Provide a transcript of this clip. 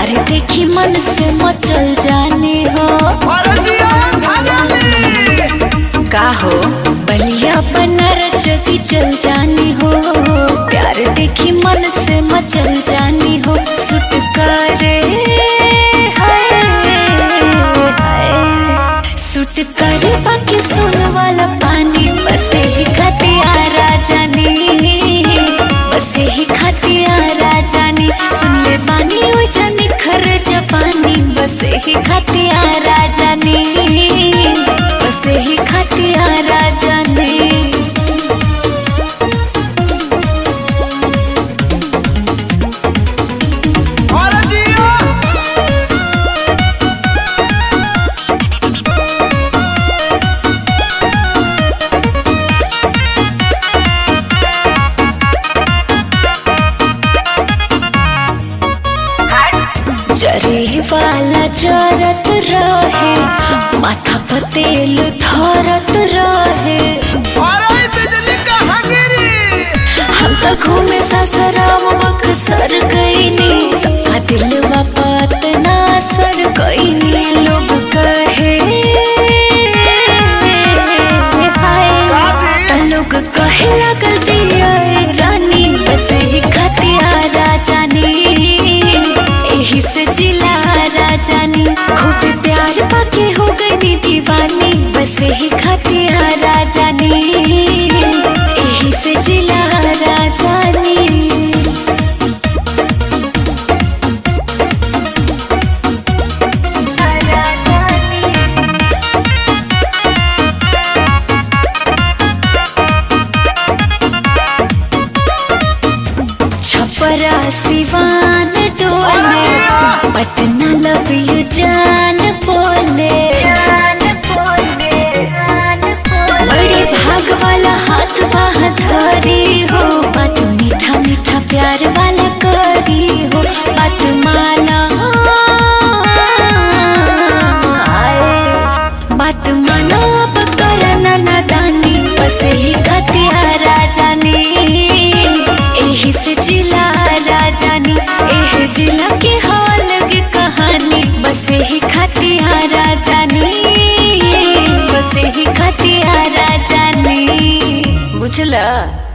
प्यार देखी मन से मचल जाने हो भरजिया झरली का हो बलिया बनारस जदी चल जानी हो प्यार देखी मन से मचल जानी हो सुट करे हाय, हाय। सुट करे बाकी सुन वाला पानी बस ही खतियारा जानी बस ही खतियारा जानी सुन ले बानी ओ जानी खर जपानी बस ही खतियारा जानी बस ही खतियारा जानी भरजिया जरे वाला जरत रहे माथा पतेल धरत रहे भरई बिजली कहाँ गिरी हम तो घूमे ससुराम बक्सर गईनी सपा दिलवा पतना सर गईनी लोग कहे हाय काजी? त लोग कहे लगल जिया रानी बस ही खतिया राजानी एही से जिला राजानी खूब प्यार पाके हो गई दीवानी बस ही खतिया राजानी एही से जिला राजानी छपरा सिवान डोले पटना लव यू जान बोले बड़ी भाग वाला हाथ बाह धरी हो बात मीठा मीठा प्यार वाला करी हो बात माना बात मानो अब करना नादानी बस ही खतिया राजानी एही से जिला राजानी एह जिला के हाल की कहानी बस ही खतिया राजानी बस ही खतिया राजानी बुझला